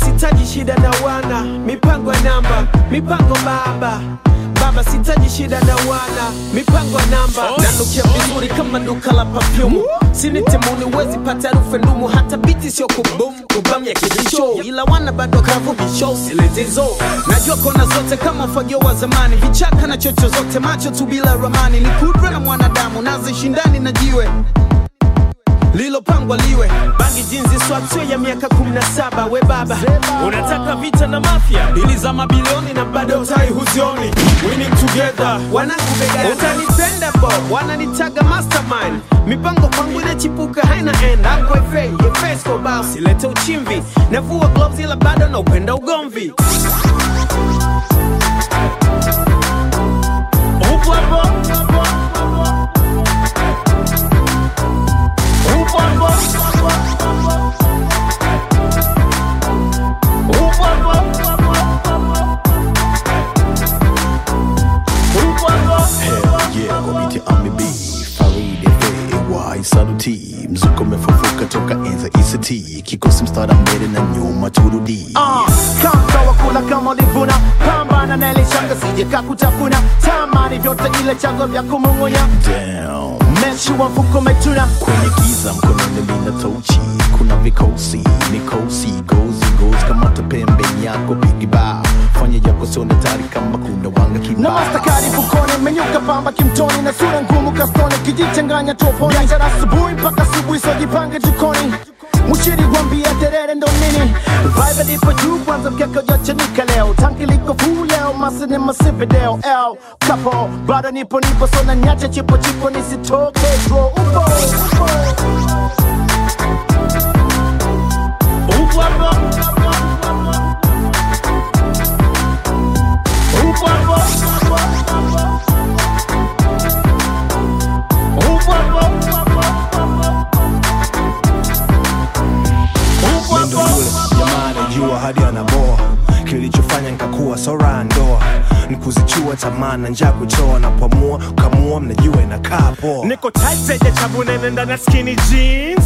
sitaji shida na wana mipango ya namba mipango baba baba sitaji shida na wana mipango ya namba nanukia vizuri kama duka la pafyumu sinitemuni wezi pata harufu ndumu hata biti sio kubum kubam ya kibisho ila wana bado kavu bisho siletizo najua kona zote kama ufagio wa zamani vichaka na chocho zote macho tu bila ramani ni kudra na mwanadamu nazishindani na jiwe lilopangwa liwe bangi jinzi swatio ya miaka 17 we baba unataka vita na mafia bili za mabilioni na bado utai huzioni winning together wanangu begani utanipenda bo wananitaga mastermind mipango kwangu inachipuka haina end ako efe efesko bao silete uchimvi navua gloves ila bado na upenda ugomvi upo hapo upo hapo upo hapo upo hapo Hell yeah, kwa biti amibi Farid FAY Saluti Mzuko umefufuka toka enza ICT Kikosi mstara mbele na nyuma turudi Ah, kama wakula kama ulivuna pambana na ile shanga sije kakutafuna tamani vyote ile chanzo vya kumung'unya Damn mechi wa mfuko umetuna kwenye giza mkononi lina tochi kuna vikosi mikosi gozi gozi kamata pembeni yako pigiba fanya yako sione tari kama kuna wanga na kibao mastakari fukoni menyuka pamba kimtoni na sura ngumu kastoni kijichanganya toponi biashara asubuhi mpaka asubuhi sojipange jikoni mushiri gwambia terere ndo nini vibe lipo juu kwanza mkeka ujachanika leo tanki liko fuu leo masini masivideo l kapo bado nipo nipo sona nyache chipo chipo nisitoke dro upo upo upo hapo upo hapo upo hapo upo Ndo hapo yule jamaa anajua hadi anaboa kilichofanya nkakuwa sora ndoa ni kuzichua tamaa na njaa kuchoa na pamua kamua mnajua inakaa poa niko tight zenye chabu nene ndani ya skinny jeans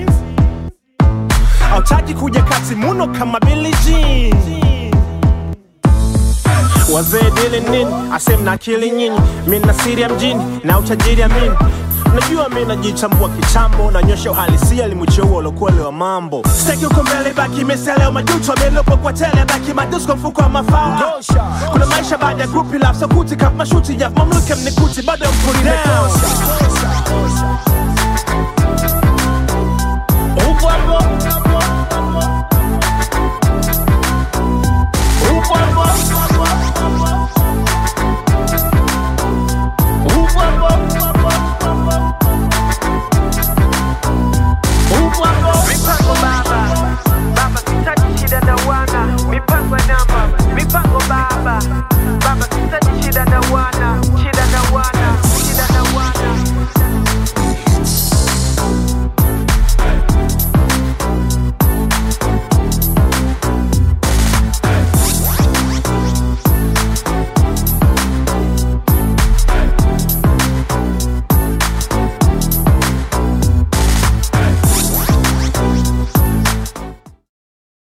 autaki kuja kati muno kama Billie Jean wazee dili nini asem na akili nyinyi mi na siri ya mjini na utajiri amini najua mi najichambua kichambo nanyosha uhalisia limucheua ulokuele wa mambo steki uko mbele baki meseleo majuto amelopo kwa tele baki madusko mfuko wa mafao kuna maisha baada ya grupi laf sokuti kap mashuti ya mamluke mnikuti bado mpuri down upo hapo upo hapo upo hapo upo hapo mipango baba baba sitaji shida na wana mipango ya namba mipango baba baba sitaji shida na